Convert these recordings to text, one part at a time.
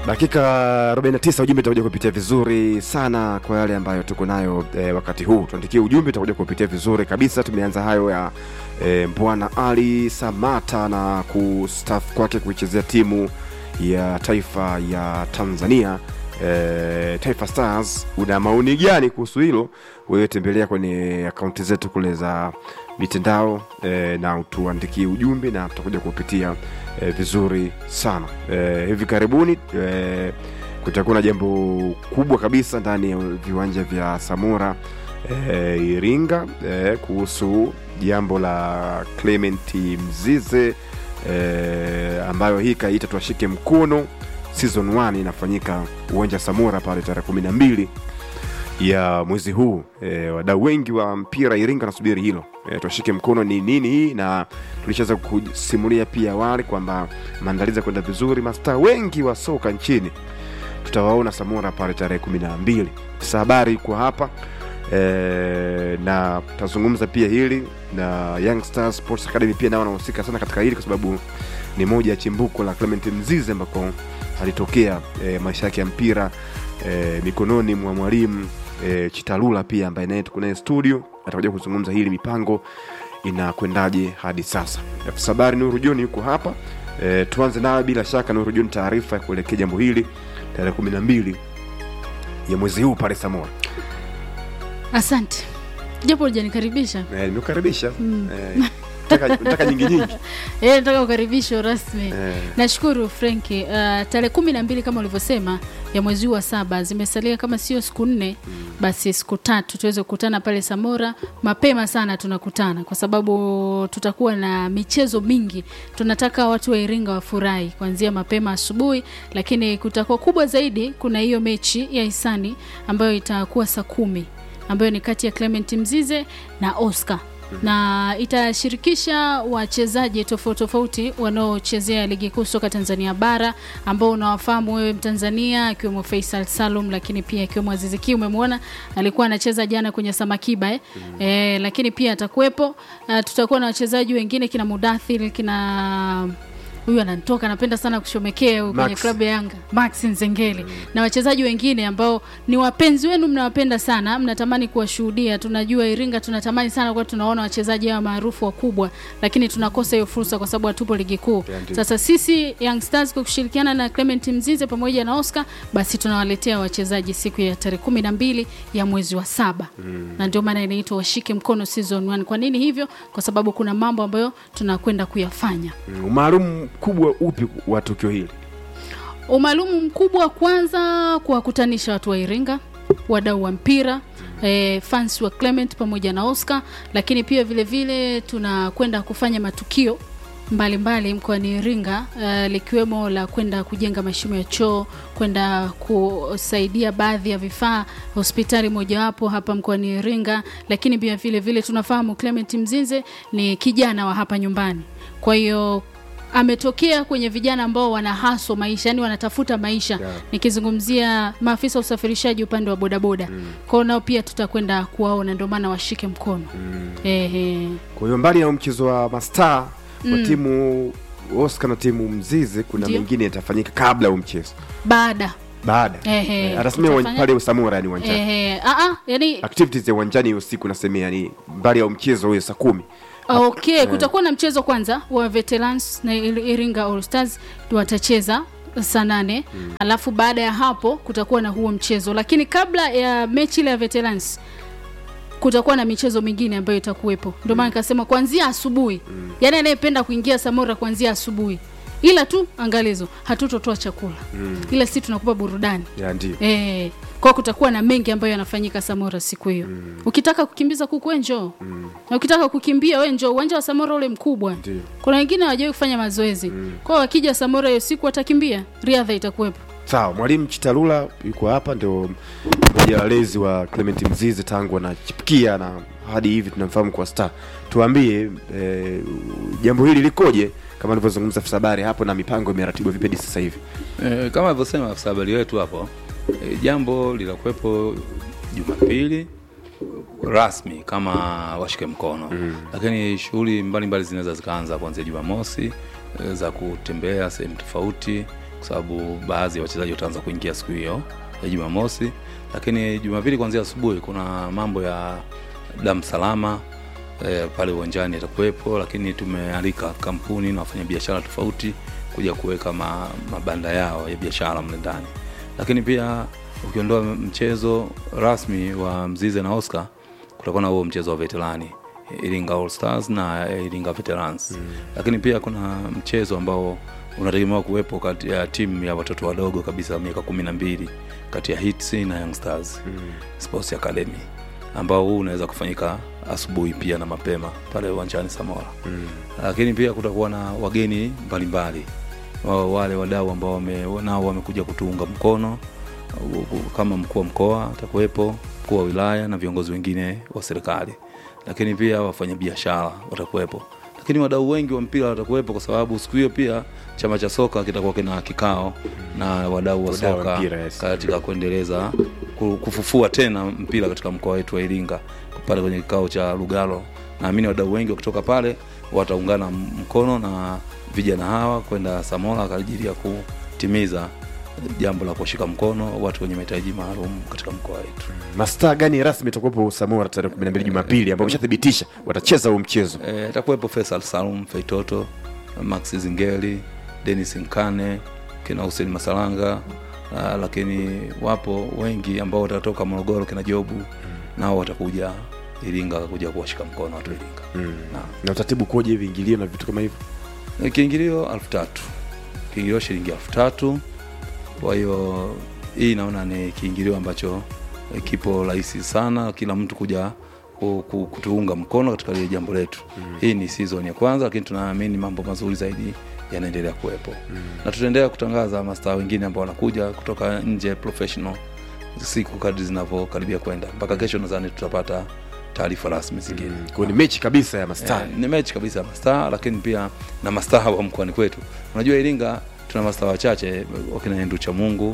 dakika 49 ujumbe utakuja kupitia vizuri sana kwa yale ambayo tuko nayo e, wakati huu tuandikie ujumbe utakuja kupitia vizuri kabisa tumeanza hayo ya e, bwana ali samata na kustafu kwake kuichezea timu ya taifa ya tanzania e, taifa stars una maoni gani kuhusu hilo wewe tembelea kwenye akaunti zetu kule za mitandao e, na tuandikie ujumbe na tutakuja kupitia e, vizuri sana e, hivi karibuni e, kutakuwa na jambo kubwa kabisa ndani ya viwanja vya samora e, iringa e, kuhusu jambo la clement mzize e, ambayo hii kaita tuwashike mkono season 1 inafanyika uwanja samora pale tarehe kumi na mbili ya mwezi huu e, wadau wengi wa mpira iringa nasubiri hilo e, tuashike mkono ni nini hii na tulishaweza kusimulia pia awali kwamba maandalizi ya kwenda vizuri mastaa wengi wa soka nchini tutawaona samora pale tarehe kumi na mbili sasa habari iko hapa e, na tutazungumza pia hili na young stars sports academy pia nao wanahusika sana katika hili kwa sababu ni moja ya chimbuko la clement mzize ambako alitokea e, maisha yake ya mpira e, mikononi mwa mwalimu e, chitalula pia ambaye naye tuko naye studio atakuja kuzungumza hili mipango inakwendaje hadi sasa afisa habari nuru joni yuko hapa e, tuanze nayo bila shaka nuru joni taarifa ya kuelekea jambo hili tarehe kumi na mbili ya mwezi huu pale samora asante japo hujanikaribisha e, nimekukaribisha mm. e, nataka, nataka nyingi nyingi Eh, nataka ukaribisho rasmi Eh. nashukuru frenki uh, tarehe kumi na mbili kama ulivyosema ya mwezi huu wa saba zimesalia kama sio siku nne basi siku tatu tuweze kukutana pale samora mapema sana tunakutana kwa sababu tutakuwa na michezo mingi tunataka watu wa iringa wafurahi kuanzia mapema asubuhi lakini kutakuwa kubwa zaidi kuna hiyo mechi ya hisani ambayo itakuwa saa kumi ambayo ni kati ya clement mzize na oscar na itashirikisha wachezaji tofauti tofauti wanaochezea ligi kuu soka tanzania bara ambao unawafahamu wewe mtanzania akiwemo faisal salum lakini pia akiwemo aziziki umemwona alikuwa anacheza jana kwenye samakiba eh? mm. eh, lakini pia atakuwepo uh, tutakuwa na wachezaji wengine kina mudathir kina huyu ananitoka anapenda sana kushomekea huyu kwenye Max. klabu ya yanga max nzengeli mm. na wachezaji wengine ambao ni wapenzi wenu mnawapenda sana mnatamani kuwashuhudia tunajua iringa tunatamani sana kuwa tunaona wachezaji hawa maarufu wakubwa lakini tunakosa hiyo fursa kwa sababu hatupo ligi kuu Yeah, ndio. sasa sisi young stars kwa kushirikiana na clement mzize pamoja na oscar basi tunawaletea wachezaji siku ya tarehe kumi na mbili ya mwezi wa saba mm. na ndio maana inaitwa washike mkono season 1 kwa nini hivyo kwa sababu kuna mambo ambayo tunakwenda kuyafanya Mm, umaalumu mkubwa upi wa tukio hili umaalumu mkubwa kwanza kuwakutanisha watu wa iringa wadau wa mpira eh, fans wa clement pamoja na oscar lakini pia vile vile tunakwenda kufanya matukio mbalimbali mkoani iringa uh, likiwemo la kwenda kujenga mashimo ya choo kwenda kusaidia baadhi ya vifaa hospitali mojawapo hapa mkoani iringa lakini pia vile vile tunafahamu clement mzinze ni kijana wa hapa nyumbani kwa hiyo ametokea kwenye vijana ambao wanahaswa maisha yani wanatafuta maisha Yeah. nikizungumzia maafisa wa usafirishaji upande wa bodaboda mm. kwao nao pia tutakwenda kuwaona ndio maana washike mkono mm. Ehe. kwa hiyo mbali ya mchezo wa mastaa wa timu oscar na timu mzizi kuna Ndio. mengine yatafanyika kabla ya huu mchezo baada baada Ehe, Eh, atasemea uwan- tutafanya- pale usamura yani uwanjani Ehe. Aa, yani activities ya uwanjani usiku nasemea yani mbali ya mchezo huyo saa kumi okay kutakuwa na mchezo kwanza wa veterans na Ir- iringa all stars watacheza saa nane mm. alafu baada ya hapo kutakuwa na huo mchezo lakini kabla ya mechi ile ya veterans kutakuwa na michezo mingine ambayo itakuwepo ndio maana nikasema kuanzia asubuhi mm. yaani anayependa kuingia samora kuanzia asubuhi ila tu angalizo hatutotoa chakula mm. ila si tunakupa burudani ya ndio Eh, kwa kutakuwa na mengi ambayo yanafanyika Samora siku hiyo. Mm. Ukitaka kukimbiza kuku we njoo. Mm. Na ukitaka kukimbia we njoo. Uwanja wa Samora ule mkubwa. Ndio. Kuna wengine hawajawahi kufanya mazoezi. Mm. Kwa hiyo wakija Samora hiyo siku watakimbia, riadha itakuwepo. sawa mwalimu chitalula yuko hapa ndio mmoja wa walezi wa clement mzizi tangu anachipukia na hadi hivi tunamfahamu kwa star tuambie eh, jambo hili likoje kama alivyozungumza afisa habari hapo na mipango imeratibiwa vipi hadi sasa hivi E, kama alivyosema afisa habari wetu hapo e, jambo litakuwepo Jumapili rasmi kama washike mkono mm. lakini shughuli mbalimbali zinaweza zikaanza kuanzia Jumamosi e, za kutembea sehemu tofauti kwa sababu baadhi ya wachezaji wataanza kuingia siku hiyo ya Jumamosi, lakini Jumapili kuanzia asubuhi kuna mambo ya damu salama eh, pale uwanjani yatakuwepo, lakini tumealika kampuni na wafanyabiashara tofauti kuja kuweka ma, mabanda yao ya biashara mle ndani, lakini pia ukiondoa mchezo rasmi wa Mzize na Oscar, kutakuwa na huo mchezo wa veterani Iringa All Stars na Iringa Veterans mm. Lakini pia kuna mchezo ambao unategemewa kuwepo kati ya timu ya watoto wadogo kabisa miaka kumi na mbili kati ya Hits na Young Stars mm. Sports Academy ambao huu unaweza kufanyika asubuhi pia na mapema pale uwanjani Samora mm. Lakini pia kutakuwa na wageni mbalimbali wa- wale wadau ambao wame, nao wamekuja kutuunga mkono kama mkuu wa mkoa atakuwepo, mkuu wa wilaya na viongozi wengine wa serikali, lakini pia wafanyabiashara watakuwepo, lakini wadau wengi wa mpira watakuwepo, kwa sababu siku hiyo pia chama cha soka kitakuwa kina kikao na wadau wa Wadau wa soka mpira, yes. katika kuendeleza ku- kufufua tena mpira katika mkoa wetu wa Iringa pale kwenye kikao cha Lugalo. Naamini wadau wengi wakitoka pale wataungana mkono na vijana hawa kwenda Samora kwa ajili ya kutimiza jambo la kuwashika mkono watu wenye mahitaji maalum katika mkoa wetu. mastaa gani rasmi itakuwepo Samora tarehe 12 Jumapili ambao wameshathibitisha watacheza huu mchezo? E, atakuwepo Faisal Salum Feitoto, Max Zingeli, Dennis Nkane, kina Hussein Masalanga uh, lakini wapo wengi ambao watatoka Morogoro, kina Jobu nao watakuja Iringa kuja kuwashika mkono watu wa Iringa. Mm. Naam. Na utaratibu koje, viingilio na vitu kama hivyo? E, Kiingilio elfu tatu kiingilio shilingi elfu tatu Kwa hiyo hii naona ni kiingilio ambacho e, kipo rahisi sana, kila mtu kuja ku- ku- kutuunga mkono katika lile jambo letu. Hii ni season ya kwanza, lakini tunaamini mambo mazuri zaidi yanaendelea kuwepo na tutaendelea kutangaza mastaa wengine ambao wanakuja kutoka nje professional siku kadri zinavyokaribia kwenda mpaka kesho, nadhani tutapata taarifa rasmi zingine. Kwa hiyo ni mechi kabisa ya mastaa. Eh, ni mechi kabisa ya mastaa, lakini pia na mastaa wa mkoani kwetu. Unajua Iringa tuna mastaa wachache wakina Endu cha Mungu,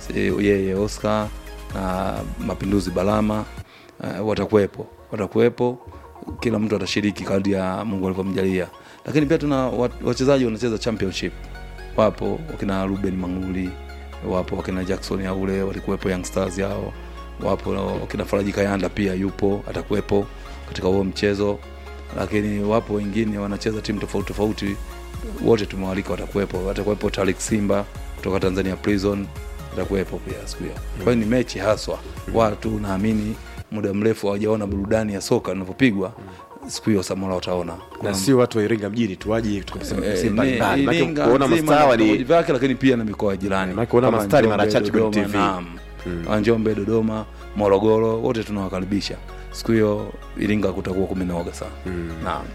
yeye Oscar na Mapinduzi Balama uh, watakuwepo watakuwepo, kila mtu atashiriki kadri ya Mungu alivyomjalia, lakini pia tuna wa- wachezaji wanacheza championship, wapo wakina Ruben Manguli, wapo wakina Jackson Yaule walikuwepo Young Stars yao, wapo wakina Faraji Kayanda pia yupo atakuwepo katika huo mchezo, lakini wapo wengine wanacheza timu tofauti tofauti, wote tumewalika, watakuwepo. Watakuwepo Tariq Simba kutoka Tanzania Prison atakuwepo pia siku hiyo. Kwa hiyo ni mechi haswa, watu naamini muda mrefu hawajaona burudani ya soka inavyopigwa, siku hiyo Samora wataona Na sio watu wa Iringa mjini tu waje kutoka sehemu Eh, sehemu ni- mbalimbali. Maana Iringa kuona nzima mastaa na vitongoji wali vyake, lakini pia na mikoa ya jirani Maana kuona kama mastari mara Njombe, chache kwenye Dodoma, TV. naam. Wa Njombe, Dodoma, Morogoro, wote tunawakaribisha siku hiyo. Iringa kutakuwa kumenoga sana. Naam.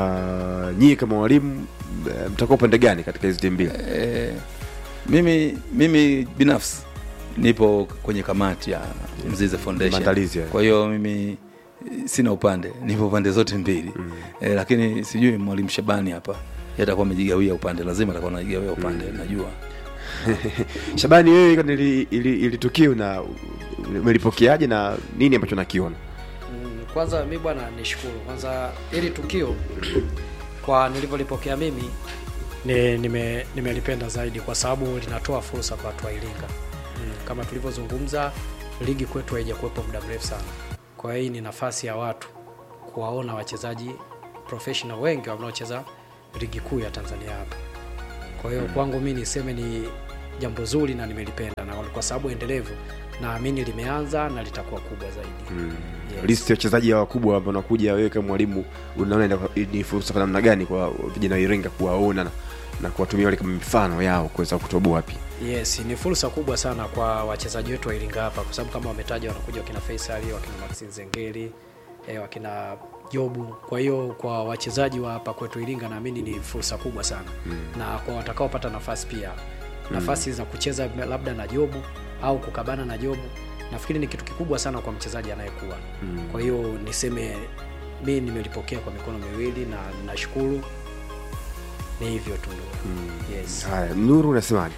na nyie kama walimu eh, mtakuwa upande gani katika hizi timu mbili? Eh, mimi mimi binafsi nipo kwenye kamati ya Mzize Foundation. Maandalizi hayo. Kwa hiyo mimi eh, sina upande, nipo pande zote mbili eh, lakini sijui mwalimu Shabani hapa yeye atakuwa amejigawia upande, lazima atakuwa anajigawia upande, najua Shabani, wewe kwani ili, ili, ili tukio na umelipokeaje na nini ambacho nakiona? Mm, Kwanza mi bwana nishukuru kwanza ili tukio kwa nilivyolipokea mimi ni, nime, nimelipenda zaidi kwa sababu linatoa fursa kwa watu wa Iringa. Mm, kama tulivyozungumza ligi kwetu haijakuwepo muda mrefu sana, kwa hiyo hii ni nafasi ya watu kuwaona wachezaji professional wengi wanaocheza ligi kuu ya Tanzania hapa. Kwa hiyo kwangu mi niseme ni jambo zuri na nimelipenda, na kwa sababu endelevu naamini limeanza na litakuwa kubwa zaidi. Yes. Listi ya wachezaji hawa wakubwa ambao wanakuja, wewe kama mwalimu unaona ina- ni fursa kwa namna gani kwa vijana wa Iringa kuwaona na, na kuwatumia wale kama mifano yao kuweza kutoboa pia? Yes, ni fursa kubwa sana kwa wachezaji wetu wa Iringa hapa, kwa sababu kama wametaja, wanakuja wakina Faisal, wakina Maxi Zengeli, eh, wakina Jobu. Kwa hiyo kwa wachezaji wa hapa kwetu Iringa, naamini ni fursa kubwa sana na kwa watakaopata nafasi pia nafasi za kucheza labda na Jobu au kukabana na Jobu, nafikiri ni kitu kikubwa sana kwa mchezaji anayekuwa. Kwa hiyo niseme mi nimelipokea kwa mikono miwili na nashukuru. Ni hivyo tu. Yes. Haya, Nuru unasemaje?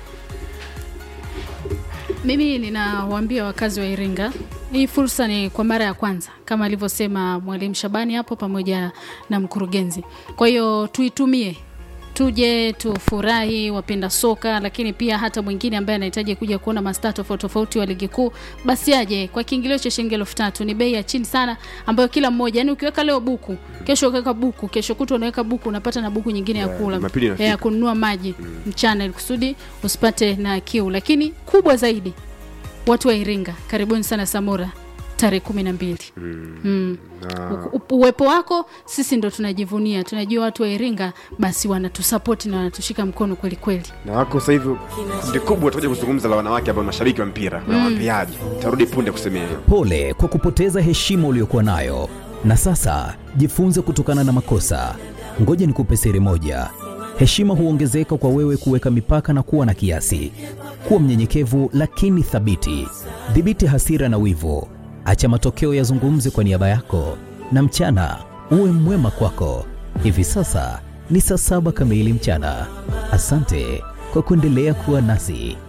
Mimi ninawaambia wakazi wa Iringa, hii fursa ni kwa mara ya kwanza kama alivyosema mwalimu Shabani hapo pamoja na mkurugenzi. Kwa hiyo tuitumie tuje tufurahi wapenda soka lakini pia hata mwingine ambaye anahitaji kuja kuona mastaa tofauti tofauti wa ligi kuu basi aje kwa kiingilio cha shilingi elfu tatu ni bei ya chini sana ambayo kila mmoja yani ukiweka leo buku kesho ukaweka buku kesho kutwa unaweka buku unapata na buku nyingine ya Yeah, kula Jumapili inafika. ya kununua maji mchana ili kusudi usipate na kiu lakini kubwa zaidi watu wa iringa karibuni sana samora tarehe kumi na mbili mm. Na- U- uwepo wako sisi ndo tunajivunia tunajua watu wa iringa basi wanatusapoti na wanatushika mkono kweli kweli na wako sasa hivi kundi kubwa tutakuja kuzungumza la wanawake ambao ni mashabiki wa mpira na waambiaji tarudi punde kusemea hiyo Pole kwa kupoteza heshima uliyokuwa nayo, na sasa jifunze kutokana na makosa. Ngoja nikupe siri moja: heshima huongezeka kwa wewe kuweka mipaka na kuwa na kiasi. Kuwa mnyenyekevu lakini thabiti. Dhibiti hasira na wivu, acha matokeo yazungumze kwa niaba yako, na mchana uwe mwema kwako. Hivi sasa ni saa saba kamili mchana. Asante kwa kuendelea kuwa nasi.